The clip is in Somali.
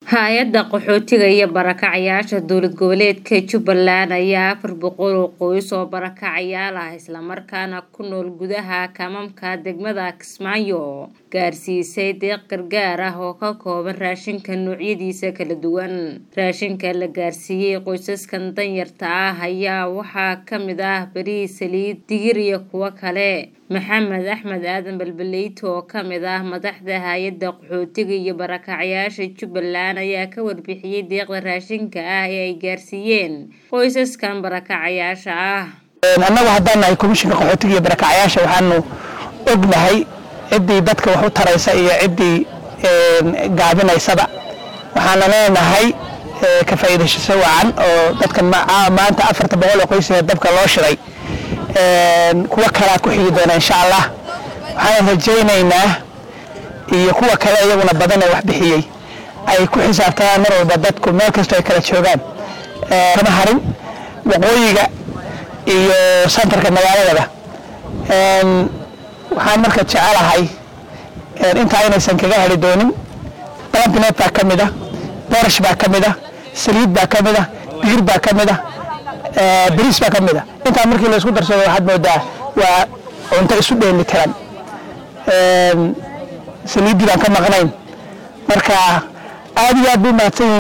hay-adda qaxootiga iyo barakacayaasha dowlad goboleedka jubbaland ayaa afar boqol oo qoys oo barakacayaal ah islamarkaana ku nool gudaha kamamka degmada kismaayo gaarsiisay deeq gargaar ah oo ka kooban raashinka noocyadiisa kala duwan raashinka la gaarsiiyey qoysaskan danyarta ah ayaa waxaa kamid ah bariis saliid digir iyo kuwo kale maxamed axmed aadan balbaleyto oo kamid ah madaxda hay-adda qaxootiga iyo barakacayaasha jubbaland ayaa ka warbixiyey deeqda raashinka ah ee ay gaarsiiyeen qoysaskan barakacayaasha ah annagu haddaan nahay komishinka qaxootiga iyo barakacayaasha waxaanu ognahay ciddii dadka wax u taraysa iyo ciddii gaabinaysaba waxaana leenahay ka faa'iidayshasho wacan oo dadkan maanta afarta boqol oo qoysee dabka loo shiray kuwa kalea ku xigi doona insha allah waxaan rajaynaynaa iyo kuwa kale iyaguna badan ee wax bixiyey ay ku xisaabtamaan mar walba dadku meel kastoo ay kala joogaan kama harin waqooyiga iyo santarka magaaladaba waxaan marka jecelahay intaa inaysan kaga heli doonin balantineed baa ka mid a boorash baa ka mid a saliid baa ka mid a digir baa ka mid a bariis baa ka mid a intaa markii laysku darsado waxaad moodaa waa cunto isu dheeli tiran saliiddii baan ka maqnayn marka aad iyo aad buu mahadsan